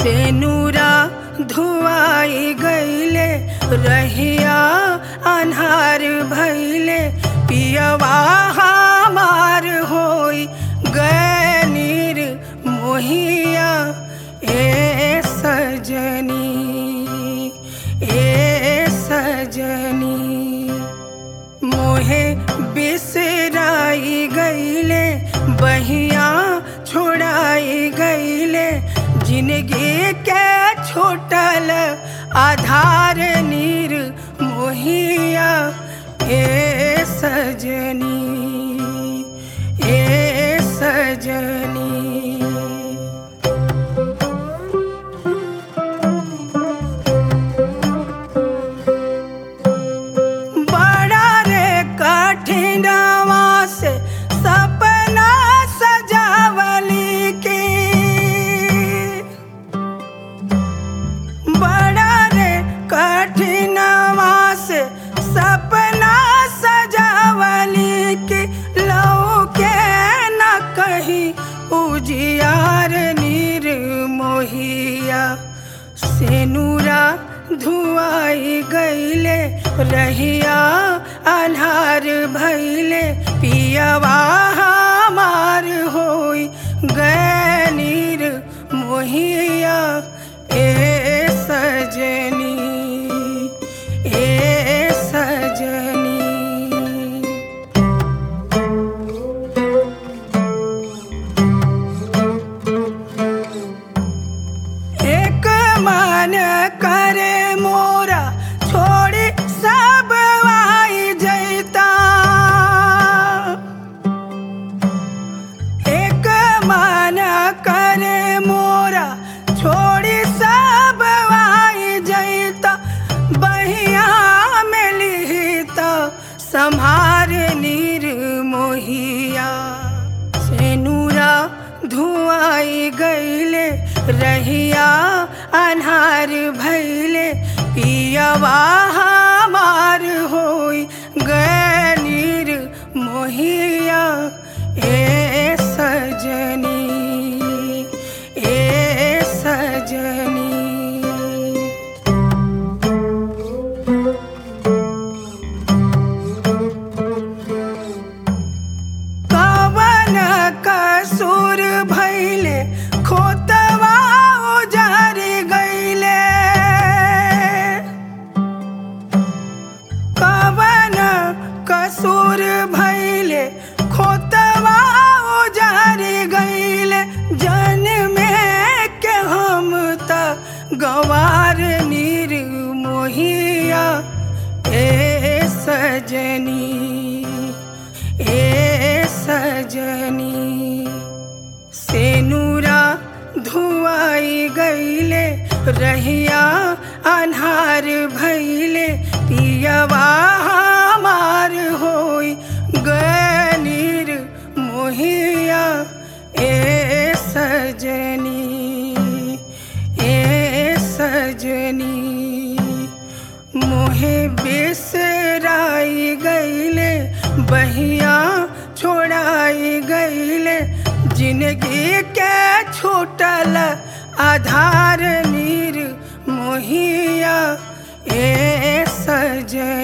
से नूरा धुआई गईले रहिया अन्हार भैले पियवा हमार होई गनीर मोहिया ए सजनी ए सजनी मोहे बिसराई गईले बहिया छोड़ाई गईले जिंदगी के छोटल आधार नीर मोहिया ए सजनी ए सजनी बड़ा रे कठिनवा से सपना सजावली के बड़ा रे कठिनवा से सपना सजावली के लो के न कहीं उजियार नीर मोहिया सेनुरा धुआई गईले रहिया अन्हार भैले पियवा हमार होई गनीर मोहिया ए सजनी ए सजनी एक मन करे मोरा छोड़ी सब आई जैता एक मन करे मोरा छोड़ी सब आई जैता बहिया में लिहिता संभार नीर मोहिया सेनुरा धुआई गईले रहिया अन्हार भैले पियवा हमार होई गनीर मोहिया ए सजनी ए सजनी कवन कसूर भैले खोतवा उजार गईले कवन कसूर भैले खोतवा उजार गईले जन में के हम त गवार नीर मोहिया ए सजनी ए सजनी सेनुरा धुआई गईले रहिया अन्हार भैले पियवा हमार होई गनीर मोहिया ए सजनी ए सजनी मोहे बिसराई गईले बहिया छोड़ाई गईले जिंदगी के छोटल आधार नीर मोहिया ए सजनी